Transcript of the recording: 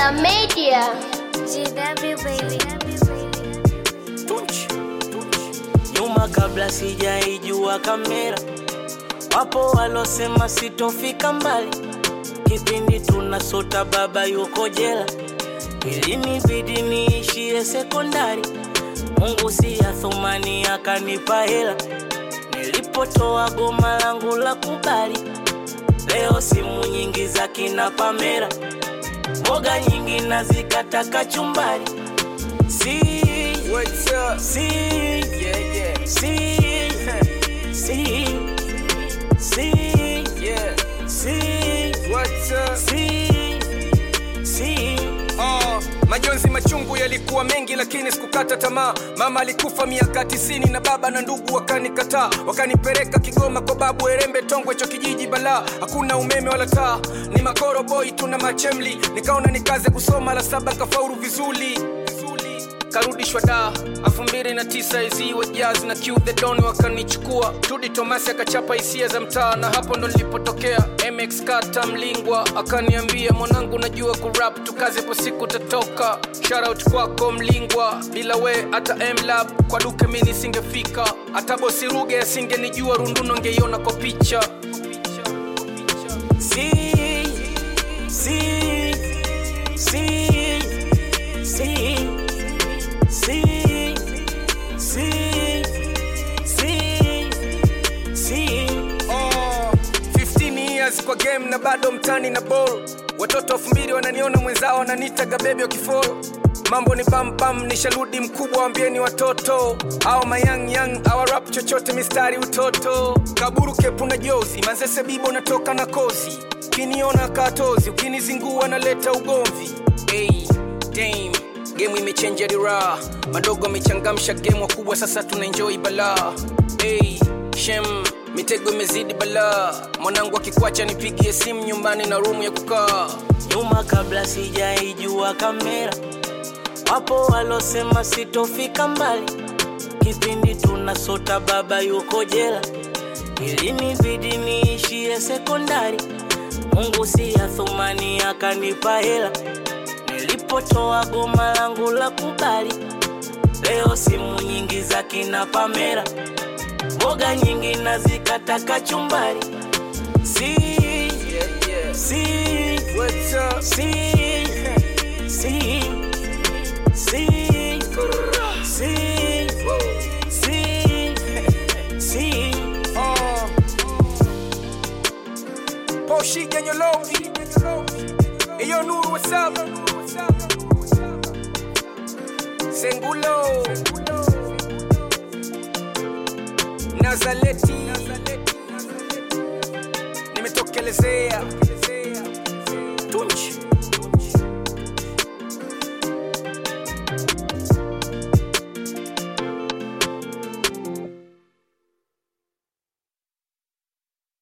Killer Media. GW baby. Tunch. Nyuma kabla sijaijua kamera, wapo walosema sitofika mbali. Kipindi tunasota baba yuko jela, ilinibidi niishie sekondari. Mungu si ya thumani akanipa hela, nilipotoa goma langu la kubali. Leo simu nyingi za kina Pamela, mboga nyingi nazikata kachumbari. Si What's up? See, Yeah, yeah, see, see, see, yeah. see, What's up? see, see. Oh, majonzi machungu yalikuwa mengi lakini sikukata tamaa mama alikufa miaka tisini na baba na ndugu wakanikataa wakanipeleka kigoma kwa babu erembe tongwe cho kijiji balaa hakuna umeme wala taa ni makoro boy tuna machemli nikaona nikaze kusoma la saba kafauru vizuri vizuri karudishwa da elfu mbili na tisa izi wa jazz na Q the don wakanichukua tudi tomasi akachapa hisia za mtaa na hapo ndo nilipotokea mx kata mlingwa akaniambia mwanangu najua kurap tukaze po siku tatoka shoutout kwako mlingwa bila we hata mlab kwa duke mi nisingefika hata bosi ruge asingenijua runduno ngeiona kwa picha See, see, see, see, see, see, see, see. Oh, 15 years kwa game na bado mtani na ball watoto elfu mbili wananiona mwenzao wananitaga bebi wakifolo mambo ni pampam nisharudi mkubwa wambieni watoto au mayang yang awarap chochote mistari utoto kaburu kepu na jozi manzese bibo natoka na kozi ukiniona katozi ukinizingua naleta ugomvi hey, dame gemu imechenja dira madogo amechangamsha gemu wakubwa sasa tunaenjoi balaa hey, shem mitego imezidi balaa mwanangu akikwacha nipigie simu nyumbani na rumu ya kukaa nyuma kabla sijaijua kamera, wapo walosema sitofika mbali. Kipindi tunasota baba yuko jela, ilinibidi niishie sekondari. Mungu si ya thumani akanipa hela, nilipotoa goma langu la kubali. Leo simu nyingi za kina Pamela, mboga nyingi nazikata kachumbari. Si, yeah, yeah. si, What's up? See, see, see, see, see, see. Oh. Poshi Ganyolovi. Eyo Nuru, what's up? Sengulo. Nazaleti. Nimetokelezea. Tunchi.